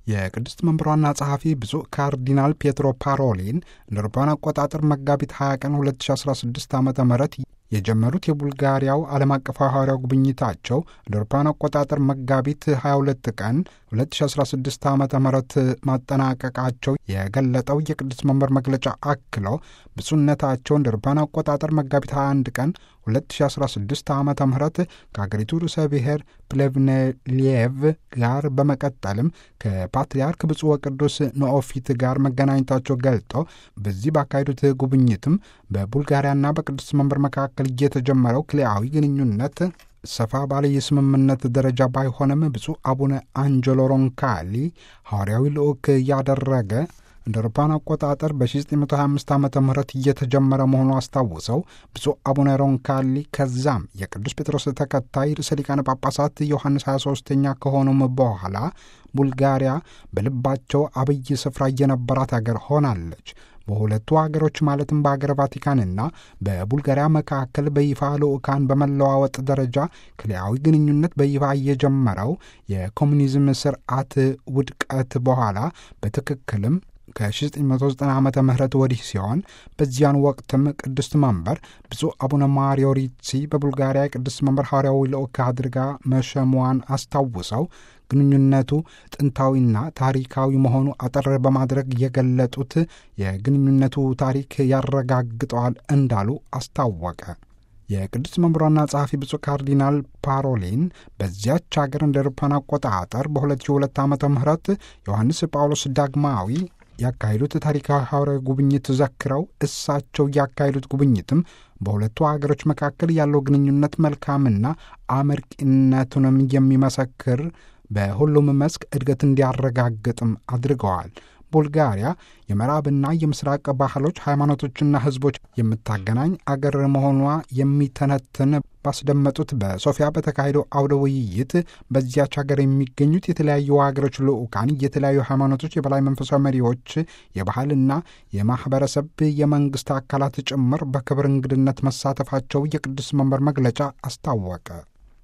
የቅድስት መንበሯና ጸሐፊ ብፁዕ ካርዲናል ፔትሮ ፓሮሊን እንደ አውሮፓውያን አቆጣጠር መጋቢት 20 ቀን 2016 ዓ ም የጀመሩት የቡልጋሪያው ዓለም አቀፋዊ ሐዋርያው ጉብኝታቸው እንደ አውሮፓውያን አቆጣጠር መጋቢት 22 ቀን 2016 ዓ ም ማጠናቀቃቸው የገለጠው የቅድስት መንበር መግለጫ አክለው ብፁዕነታቸው እንደ አውሮፓውያን አቆጣጠር መጋቢት 21 ቀን 2016 ዓ ም ከአገሪቱ ርዕሰ ብሔር ፕሌቭኔሊየቭ ጋር በመቀጠልም ከፓትርያርክ ብፁዕ ወቅዱስ ኖኦፊት ጋር መገናኘታቸው ገልጠው በዚህ ባካሄዱት ጉብኝትም በቡልጋሪያና በቅዱስ መንበር መካከል እየተጀመረው ክልያዊ ግንኙነት ሰፋ ባለ የስምምነት ደረጃ ባይሆንም ብፁዕ አቡነ አንጀሎ ሮንካሊ ሐዋርያዊ ልዑክ ያደረገ እንደ አውሮፓውያን አቆጣጠር በ1925 ዓ ም እየተጀመረ መሆኑ አስታውሰው ብፁዕ አቡነ ሮንካሊ ከዛም የቅዱስ ጴጥሮስ ተከታይ ርዕሰ ሊቃነ ጳጳሳት ዮሐንስ 23ኛ ከሆኑም በኋላ ቡልጋሪያ በልባቸው አብይ ስፍራ እየነበራት አገር ሆናለች። በሁለቱ አገሮች ማለትም በአገር ቫቲካንና በቡልጋሪያ መካከል በይፋ ልዑካን በመለዋወጥ ደረጃ ክልያዊ ግንኙነት በይፋ እየጀመረው የኮሚኒዝም ስርዓት ውድቀት በኋላ በትክክልም ከ1990 ዓ ም ወዲህ ሲሆን በዚያን ወቅትም ቅድስት መንበር ብፁዕ አቡነ ማሪዮ ሪሲ በቡልጋሪያ የቅድስት መንበር ሐዋርያዊ ልዑክ አድርጋ መሸሟን አስታውሰው ግንኙነቱ ጥንታዊና ታሪካዊ መሆኑ አጠር በማድረግ የገለጡት የግንኙነቱ ታሪክ ያረጋግጠዋል እንዳሉ አስታወቀ። የቅዱስ መንበሯና ጸሐፊ ብፁዕ ካርዲናል ፓሮሊን በዚያች ሀገር እንደ አውሮፓውያን አቆጣጠር በ2002 ዓ ም ዮሐንስ ጳውሎስ ዳግማዊ ያካሄዱት ታሪካዊ ሐዋርያዊ ጉብኝት ዘክረው እሳቸው ያካሄዱት ጉብኝትም በሁለቱ ሀገሮች መካከል ያለው ግንኙነት መልካምና አመርቂነቱንም የሚመሰክር በሁሉም መስክ እድገት እንዲያረጋግጥም አድርገዋል። ቡልጋሪያ የምዕራብና የምስራቅ ባህሎች፣ ሃይማኖቶችና ሕዝቦች የምታገናኝ አገር መሆኗ የሚተነትን ባስደመጡት በሶፊያ በተካሄደው አውደ ውይይት በዚያች ሀገር የሚገኙት የተለያዩ ሀገሮች ልዑካን፣ የተለያዩ ሃይማኖቶች የበላይ መንፈሳዊ መሪዎች፣ የባህልና የማኅበረሰብ የመንግሥት አካላት ጭምር በክብር እንግድነት መሳተፋቸው የቅዱስ መንበር መግለጫ አስታወቀ።